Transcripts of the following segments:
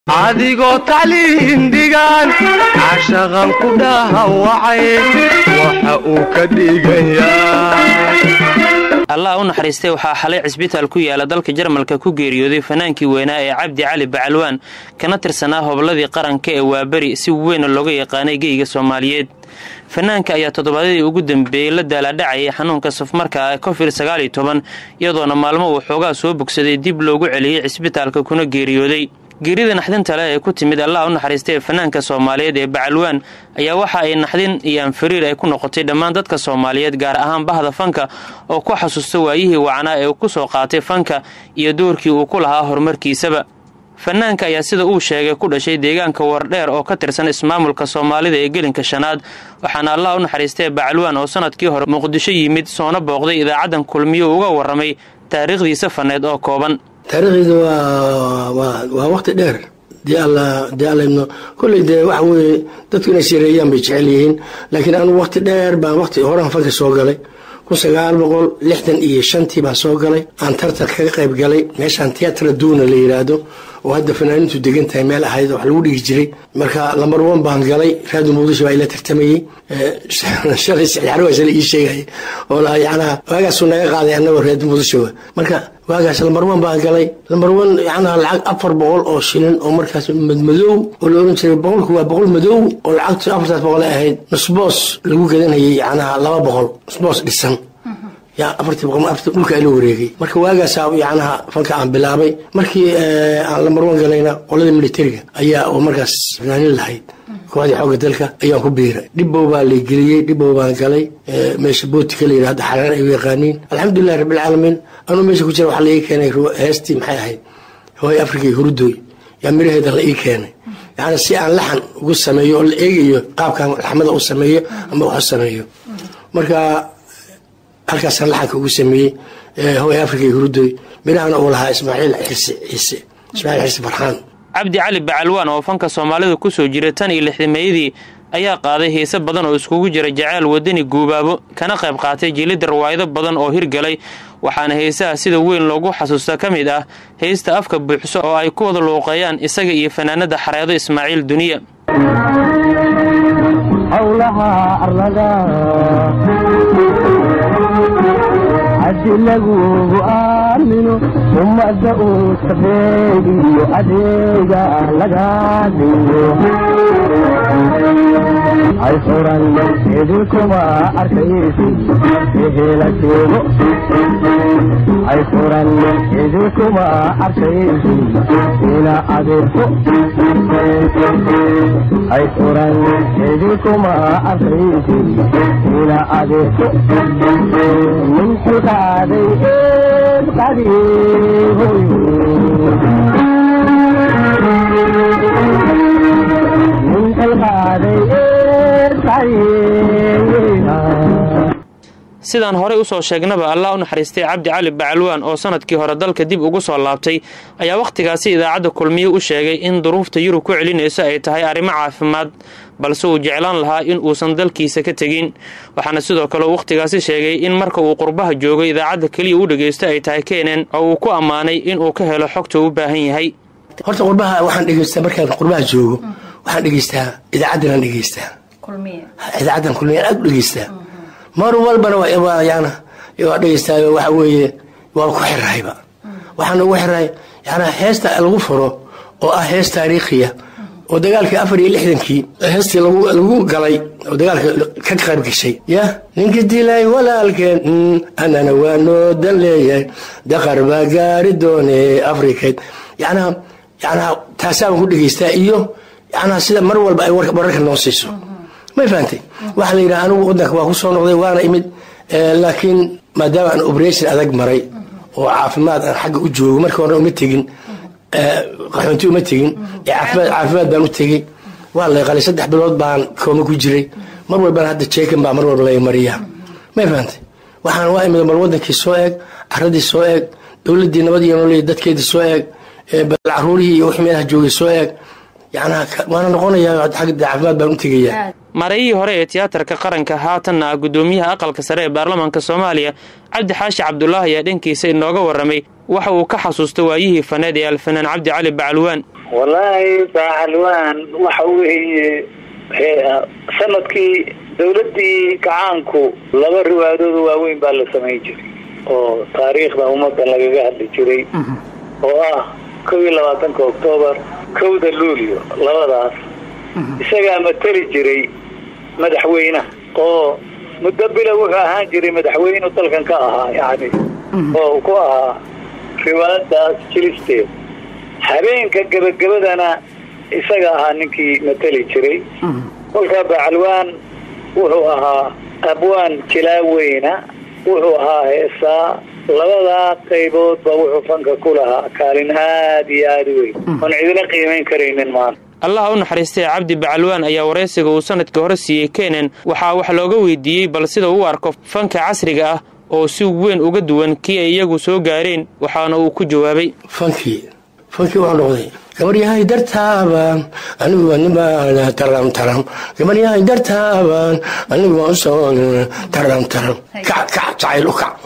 adigoo tacliin dhigaan cashaqan ku dhahawacay waxa uu ka dhigayaa allah u naxariistay waxaa xalay cisbitaal ku yaala dalka jarmalka ku geeriyooday fanaankii weynaa ee cabdi cali bacalwaan kana tirsanaa hobladii qaranka ee waaberi si weyna looga yaqaanay geyga soomaaliyeed fanaanka ayaa toddobaadyadii ugu dambeeyey la daalaadhacayay xanuunka safmarka ee covid sagaal iyo toban iyadoona maalmo uu xoogaa soo bogsaday dib loogu celiyey cisbitaalka kuna geeriyooday geerida naxdinta leh ee ku timid allah u naxariistay fanaanka soomaaliyeed ee bacalwaan ayaa waxa ay naxdin iyo anfariir ay ku noqotay dhammaan dadka soomaaliyeed gaar ahaan bahda fanka oo ku xasuusta waayihii wacnaa ee uu ku soo qaatay fanka iyo doorkii uu ku lahaa horumarkiisaba fanaanka ayaa sida uu sheegay ku dhashay deegaanka wardheer oo ka tirsan ismaamulka soomaalida ee gelinka shanaad waxaana allah u naxariistay bacalwaan oo sanadkii hore muqdisho yimid soona booqday idaacaddan kulmiyo uga warramay taariikhdiisa faneed oo kooban taariikhdeeda waa waa waqti dheer dee alla dee alla ibno kolley dee waxa weeye dadku inay sireeyaan bay jecel yihiin laakiin anigu waqti dheer baan waqti horan fanka soo galay kun sagaal boqol lixdan iyo shantii baan soo galay aan tartar kaga qayb galay meeshaan tiyatra duuna la yidhaahdo oo hadda fanaanintu degan tahay meel ahayd wax lagu dhigi jiray marka lambar one baan galay raadi muqdisho baa ila tartamayey shalay saxyaarwaas la ii sheegay oo lahaa yacnaa waagaasuu naga qaaday annagoo raadi muqdisho marka waagaas lambar one baan galay lambar one yacnaa lacag afar boqol oo shilin oo markaas madmadow oo la oran jiray boqolku waa boqol madow oo lacagtu afartaas boqol ay ahayd nusboos lagu gadanayay yacnaa laba boqol nusboos dhisan yaa afartii boqol afartii dhulka ila wareegay marka waagaasaa yacnaha fanka aan bilaabay markii aan lambar one galayna qoladii militariga ayaa oo markaas fanaanin lahayd kooxdii xoogga dalka ayaan ku biiray dhibbow baa la geliyey dhibbow baan galay meesha bootika la yidhahdo xaraan ay u yaqaaniin alxamdulillahi rabbilcaalamiin anuu meesha ku jira waxaa la ii keenay heestii maxay ahayd hooy afrika iyo hurudooy yaa miraheeda la ii keenay yacni si aan laxan ugu sameeyo oo la eegayo qaabkaan laxmada u sameeyo ama wax u sameeyo marka halkaasaan laxanka ugu sameeyey hooy afrika iyo hurudooy mirahana uu lahaa ismaaciil xirsi ciise ismaaciil xirsi farxaan cabdi cali bacalwaan oo fanka soomaalida ku soo jiray tan iyo lixdameeyadii ayaa qaaday heese badan oo iskugu jira jaceyl wadani guubaabo kana qayb qaatay jilidda rawaayado badan oo hirgalay waxaana heesaha sida weyn loogu xasuusta ka mid ah heesta afka buuxso oo ay ku wada luuqeeyaan isaga iyo fanaanada xareedo ismaaciil duniya hadi lagugu aamino ummadda uu sabeegiyo adeega lagaa dhigo hay furan idinkuma arkaysi ehela sheego hay furan idinkuma arkaysi ila adeerko hay furan idinkuma arkaysi ila adeerko min xilqaaday eed qadiihoy min xilqaaday eed qadiihoy sidaan horey u soo sheegnaba allah u naxariistay cabdi cali bacalwaan oo sanadkii hore dalka dib ugu soo laabtay ayaa wakhtigaasi idaacadda kulmiye u sheegay in duruufta yurub ku celinayso ay tahay arrimo caafimaad balse uu jeclaan lahaa in uusan dalkiisa ka tegin waxaana sidoo kale uu wakhtigaasi sheegay in marka uu qurbaha joogo idaacadda keliya u dhegaysto ay tahay keenan oo uu ku ammaanay inuu ka helo xogta u baahan yahay horta qurbaha waxaan dhegeystaa markaan qurbaha joogo waxaan dhegeystaa idaacaddanaan dhegeystaa idaacaddan kulmiyaan aad u dhegeystaa mar walbana yana waa dhegeystaayo waxa weeye waa ku xirahayba waxaana ugu xirahay yana heesta lagu furo oo ah hees taariikhiya oo dagaalkii afar iyo lixdankii heestii lagu galay oo dagaalka ka qayb gashay ya ninkii dilay walaalkeen anana waa noo dan leeyahay daqar baa gaari doone afrikayd yanaa yanaa taasaan ku dhegeystaa iyo yanaa sida mar walba ay wararka noo siiso may fahantay waxaa la yidhaha anigu wadanka waa ku soo noqday waana imid laakiin maadaama aan operation adag maray oo caafimaad aan xagga u joogo markii hore uma tegin qaxoonti uma tegin caafimaad baan u tegey waa lay qalay saddex bilood baan kooma ku jiray mar walbana hadda jeekan baa mar walba laga mariyaa may fahantay waxaan waa imid mar wadankii soo eeg caradii soo eeg dowladii nabad iyo nolol dadkeedii soo eeg caruurihii iyo wixii meelaha joogay soo eeg yacnaa waana noqonayaa xagga caafimaad baan u tegayaa mareeyihii hore ee tiyaatarka qaranka haatanna ah guddoomiyaha aqalka sare ee baarlamaanka soomaaliya cabdi xaashi cabdulaahi ayaa dhankiisa inooga warramay waxa uu ka xasuusta waayihii faneed ee alfanaan cabdi cali bacalwaan wallaahi bacalwaan waxa weeye sanadkii dowladdii gacaanku laba riwaayadood waaweyn baa la samayn jiray oo taariikhda ummadda lagaga hadli jiray oo ah kow iyo labaatanka oktoobar kowda luulyo labadaas isagaa mateli jiray madaxweynaha oo muddo bila wuxuu ahaan jiray madaxweynu dalkan ka ahaa yani oo ku ahaa riwaayadaas jilisteed habeenka gebagabadana isaga ahaa ninkii mateli jiray kolkaa bacalwaan wuxuu ahaa abwaan jilaaweyna wuxuu ahaa heesaa labadaa qayboodba wuxuu fanka ku lahaa kaalin aad iyo aada weyn oon cidina qiimayn karaynin maanta allaha u naxariistay cabdi bacalwaan ayaa waraysiga uu sanadkii hore siiyey kenen waxaa wax looga weydiiyey bal sida u arko fanka casriga ah oo si weyn uga duwan kii ay iyagu soo gaareen waxaana uu ku jawaabay fankii fankii wuxuu noqday gabaryahay dartaaban anigu niba taram taram gabaryahay dartaaban anigu usoo taram taram kac kac jacayl u kac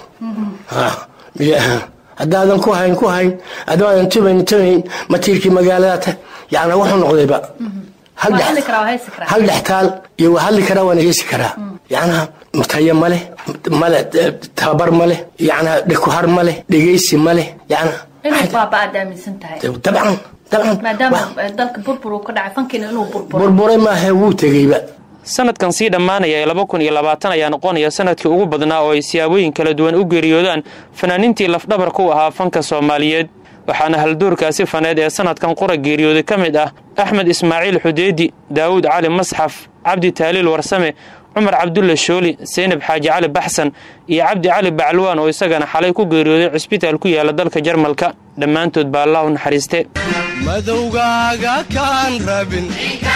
haddaadan ku hayn ku hayn adaadan tubayn tubayn matiirkii magaalada ta yacnaa wuxuu noqdayba hal dhextaal iyo waa hadli karaa waana heesi karaa yacnaa tayo ma leh male tababar ma leh yacnaa dhekuhar ma leh dhegeysi ma leh yacnaa inuu baaba aad aaminsan tahay dabcan dabcan maadaama dalka burbur uu ka dhacay fankiina inuu burburo burburay maaha wuu tegeyba sanadkan sii dhammaanaya ee laba kun iyo labaatan ayaa noqonaya sanadkii ugu badnaa oo ay siyaabooyin kala duwan u geeriyoodaan fanaaniintii lafdhabar ku ahaa fanka soomaaliyeed waxaana halduurkaasi faneed ee sanadkan qura geeriyooday ka mid ah axmed ismaaciil xudeedi daawuud cali masxaf cabdi taaliil warsame cumar cabdulle shooli seynab xaaji cali baxsan iyo cabdi cali bacalwaan oo isagana xalay ku geeriyooday cisbitaal ku yaala dalka jarmalka dhammaantood baa allah u naxariiste madowgaaga kaan rabin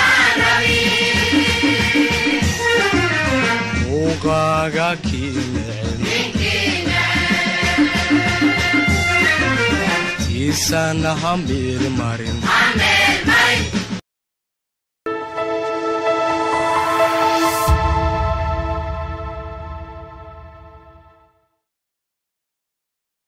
muuqaaga kii neceb kiisana ha miirmarin